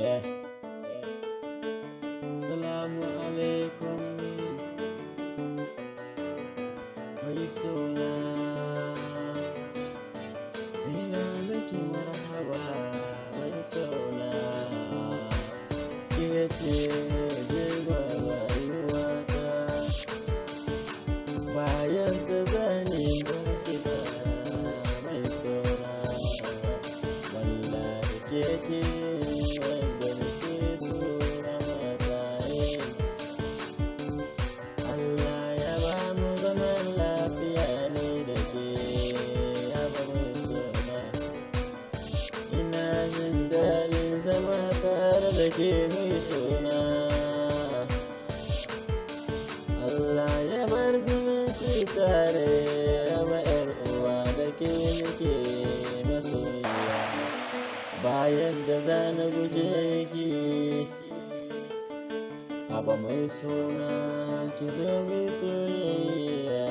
Yeah. Salamu alaikum mai suna ina miki marhaba mai suna ke ce jirga rayuwata bayan da zane barki da mai suna wallahi ke ce wanda nake so ramataye Allah ya ba mu zaman lafiya ne da ke yaba mai suna ina jin daɗin zama tare da ke mai suna Allah ya bar zumunci tare raba ‘yar uwa da ke nake masoyiya bayan da za na guje ki Aba mai suna ki zo mai soyayya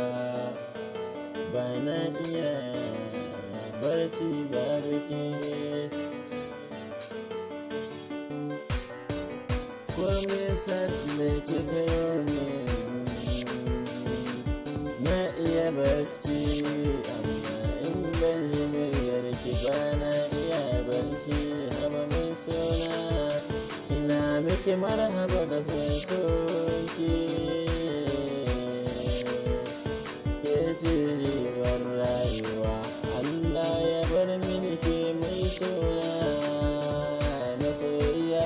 ba na iya barci babu ke Kome sati mai kika ne na iya barci amma in ban ji muryar ki ba na iya barci haba mai suna ina miki marhaba da son soki ke ce ribar rayuwa Allah ya bar mini ke mai suna masoyiya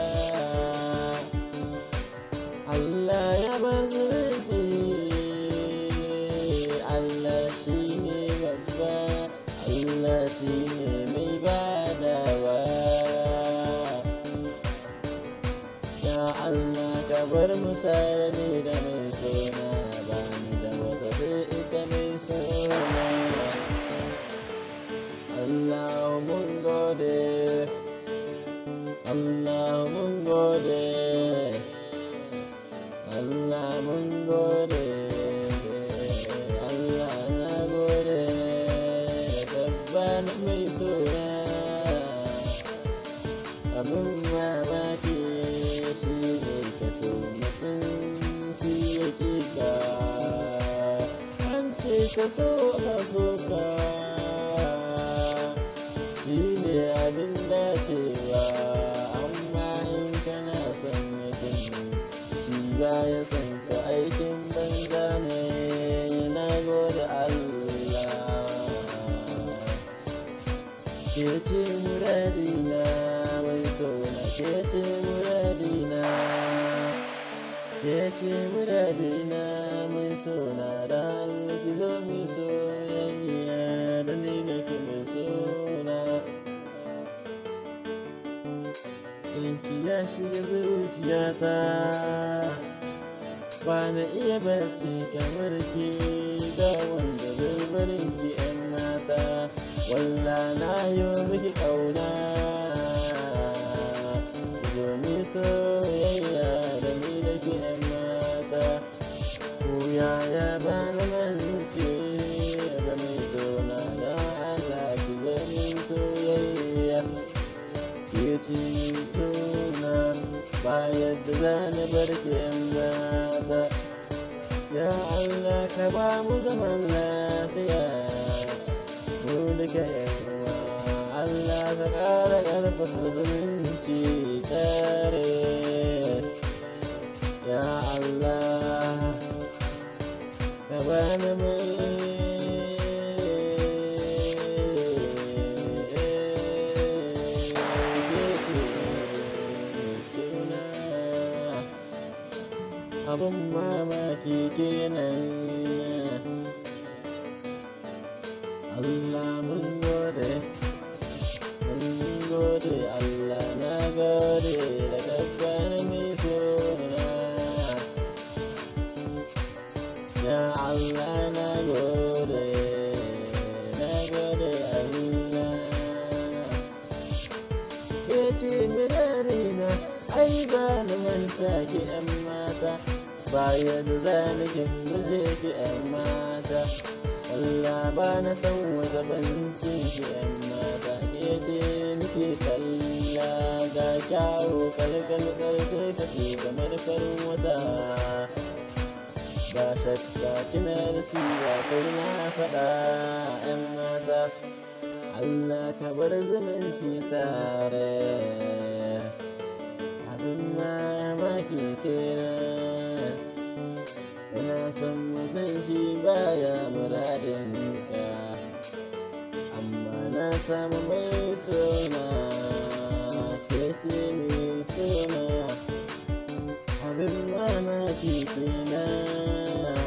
Allah ya bar zumunci Allah shi ne babba Allah shi ne mai badawa Ya Allah ka bar mu tare ne da mai suna ba ni da wata sai ita mai suna Allah mun gode Allah mun gode Allah mun gode Allah na gode tabban mai suna abin mamaki shi ne ka so mutum shi ya kika an ce ka so ka so ka shi ne abin dacewa amma in kana son mutum shi ba ya san ka aikin banza ne na gode Allah ke ce muradina mai sona ke ce muradina ke ce muradina mai sona da Allah ki zo mi soyayya da ni da ki mai sona Sanki ya shiga zuciyata ba na iya barci kamar ki ga wanda zai barin ki 'yan mata walla na yi miki ƙauna domin soyayya da ni da ke ‘yan mata ko yaya ba na mance da mai sona da Allah ki zami soyayya ke ci sona ba yadda za na bar ki ‘yan mata ya Allah ka ba mu zaman lafiya mu duka yawa Allah ka ƙara ƙarfafa zumunci tare ya Allah ka bani mai suna abin mamaki kenan Allah mun gode mun gode Allah na gode da dabbar mai suna ya Allah na gode na gode Allah ke ce mirarina ai ba na manta ki yan mata bayan za ni kin guje ki yan mata Allah ba na san wata bancin ki yan mata ke ce ni kake kalla ga kyawu kalkalkal sai ka ce kamar farin wata ba shakka kina da shi ba sai na faɗa 'yan mata Allah ka bar zumunci tare abin mamaki kenan Ina son mutum shi baya muradin ka amma na samu mai suna keke min suna abin mamaki kenan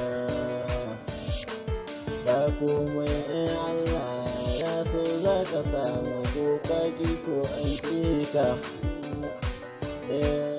ba komai in Allah ya so za ka samu ko kaki ko an ƙi ka. Yeah.